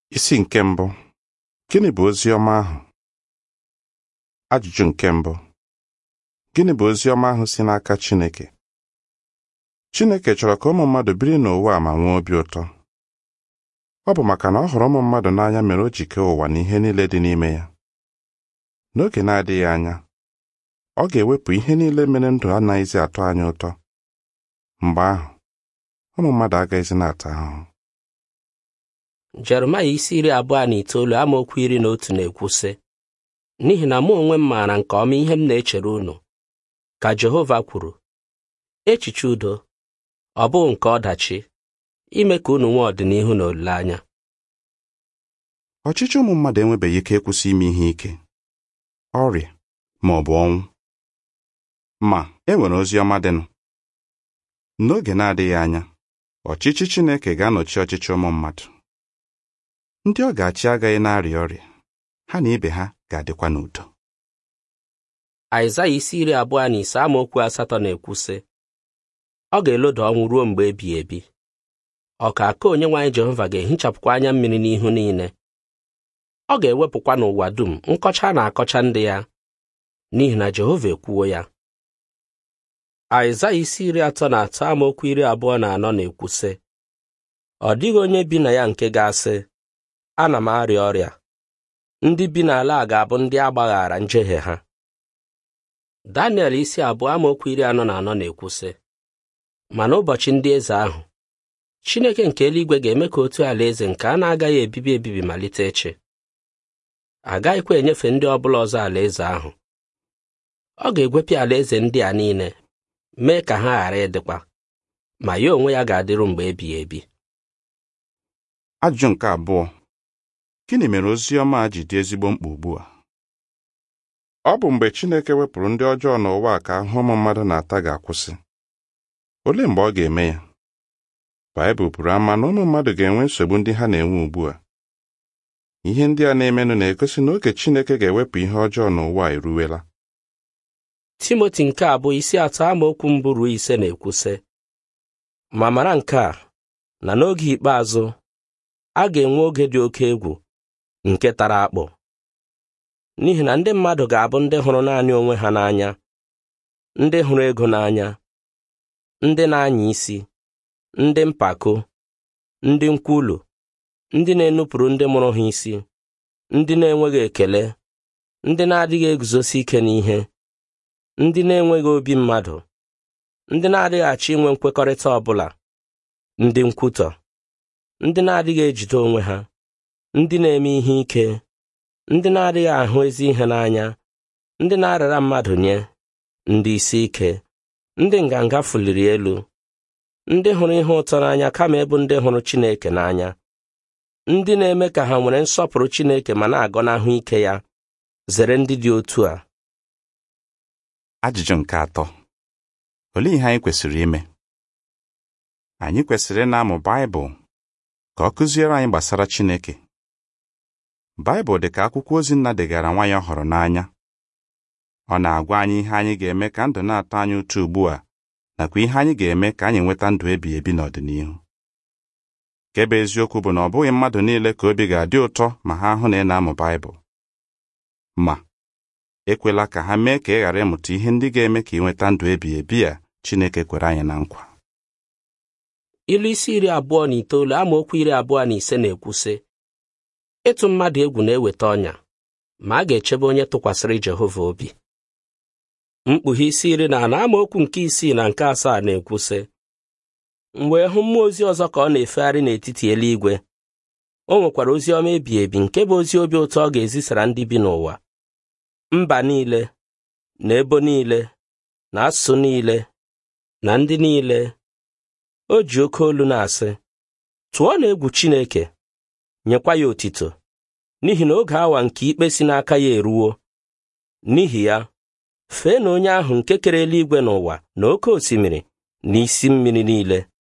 Isi nke mbụ Gịnị bụ ozi ọma ahụ? Ajụjụ nke mbụ Gịnị bụ ozi ọma ahụ si n'aka Chineke? Chineke chọrọ ka ụmụ mmadụ biri n'ụwa a ma nwee obi ụtọ. Ọ bụ maka na ọ hụrụ ụmụ mmadụ n'anya mere o ji kee ụwa na ihe niile dị n'ime ya. N'oge na-adịghị anya, ọ ga-ewepụ ihe niile mere ndụ anaghịzi atọ anyị ụtọ. Mgbe ahụ, ụmụ mmadụ agaghịzi na-ata ahụhụ. Jeremaya isi iri abụọ na itoolu amaokwu iri na otu na-ekwu sị n'ihi na mụ onwe m maara nke ọma ihe m na-echere unu ka Jehova kwuru echiche udo ọ bụghị nke ọdachi ime ka unu nwee ọdịnihu na olileanya Ọchịchị ụmụ mmadụ enwebeghị ike ịkwụsị ime ihe ike, ọrịa ma ọ bụ ọnwụ. Ma e nwere ozi ọma dịnụ. N'oge na-adịghị anya, ọchịchị Chineke ga-anọchi ọchịchị ụmụ mmadụ. Ndị ọ ga-achị agaghị na-arịa ọrịa, ha na ibe ha ga-adịkwa n'udo. Aịzaya isi iri abụọ na ise amaokwu asatọ na-ekwu sị ọ ga-eloda ọnwụ ruo mgbe ebighị ebi ọka aka onyenwe anyị Jehova ga-ehichapụkwa anya mmiri n'ihu niile ọ ga-ewepụkwa n'ụwa dum nkọcha na-akọcha ndị ya n'ihi na Jehova ekwuwo ya Aịzaya isi iri atọ na atọ amaokwu iri abụọ na anọ na-ekwu sị ọ dịghị onye bi na ya nke ga-asị ana m arịa ọrịa ndị bi n'ala a ga-abụ ndị a gbaghara njehie ha Daniel isi abụọ amaokwu iri anọ na anọ na-ekwu sị ma n'ụbọchị ndị eze ahụ Chineke nke eluigwe ga-eme ka otu alaeze nke a na-agaghị ebibi ebibi malite echi agaghịkwa enyefe ndị ọbụla ọzọ alaeze ahụ ọ ga-egwepịa alaeze ndị a niile mee ka ha ghara ịdịkwa ma ya onwe ya ga-adịru mgbe ebighị ebi Ajụjụ nke abụọ Gịnị mere ozi ọma a ji dị ezigbo mkpa ugbu a? Ọ bụ mgbe Chineke wepụrụ ndị ọjọọ n'ụwa a ka ahụhụ ụmụ mmadụ na-ata ga-akwụsị. Olee mgbe ọ ga-eme ya? Baịbụl buru ama na ụmụ mmadụ ga-enwe nsogbu ndị ha na-enwe ugbu a. Ihe ndị a na-emenụ na-egosi na oge Chineke ga-ewepụ ihe ọjọọ n'ụwa a eruwela. Timoti nke abụọ isi atọ amaokwu mbụ ruo ise na-ekwu sị ma mara nke a na n'oge ikpeazụ a ga-enwe oge dị oke egwu nke tara akpụ n'ihi na ndị mmadụ ga-abụ ndị hụrụ naanị onwe ha n'anya ndị hụrụ ego n'anya ndị na-anya isi ndị mpako ndị nkwulu ndị na-enupụrụ ndị mụrụ ha isi ndị na-enweghị ekele ndị na-adịghị eguzosi ike n'ihe ndị na-enweghị obi mmadụ ndị na-adịghị achọ inwe nkwekọrịta ọ bụla ndị nkwutọ ndị na-adịghị ejide onwe ha ndị na-eme ihe ike ndị na-adịghị ahụ ezi ihe n'anya ndị na-arara mmadụ nye ndị isi ike ndị nganga fuliri elu ndị hụrụ ihe ụtọ n'anya kama ịbụ ndị hụrụ Chineke n'anya ndị na-eme ka ha nwere nsọpụrụ Chineke ma na-agọnahụ ike ya zere ndị dị otu a Ajụjụ nke atọ Olee ihe anyị kwesịrị ime? Anyị kwesịrị ị na-amụ Baịbụl ka ọ kụziere anyị gbasara Chineke. Baịbụl dị ka akwụkwọ ozi nna degara nwa ya ọ hụrụ n'anya. Ọ na-agwa anyị ihe anyị ga-eme ka ndụ na-atọ anyị ụtọ ugbu a nakwa ihe anyị ga-eme ka anyị nweta ndụ ebighị ebi n'ọdịnihu. Nke bụ eziokwu bụ na ọ bụghị mmadụ niile ka obi ga-adị ụtọ ma ha hụ na ị na-amụ Baịbụl. Ma ekwela ka ha mee ka ị ghara ịmụta ihe ndị ga-eme ka ị nweta ndụ ebighị ebi a Chineke kwere anyị na nkwa. ilu isi iri abụọ na itoolu amaokwu iri abụọ na ise na-ekwu sị ịtụ mmadụ egwu na-eweta ọnya ma a ga-echebe onye tụkwasịrị Jehova obi mkpughe isi iri na anọ amaokwu nke isii na nke asaa na-ekwu sị m wee hụ mmụọ ozi ọzọ ka ọ na-efegharị n'etiti eluigwe o nwekwara ozi ọma ebighị ebi nke bụ ozi obi ụtọ ọ ga-ezisara ndị bi n'ụwa mba niile na ebo niile na asụsụ niile na ndị niile o ji oke olu na-asị tụọ na egwu Chineke nyekwa ya otito n'ihi na oge awa nke ikpe si n'aka ya eruwo n'ihi ya fee na onye ahụ nke kere eluigwe n'ụwa na oke osimiri na isi mmiri niile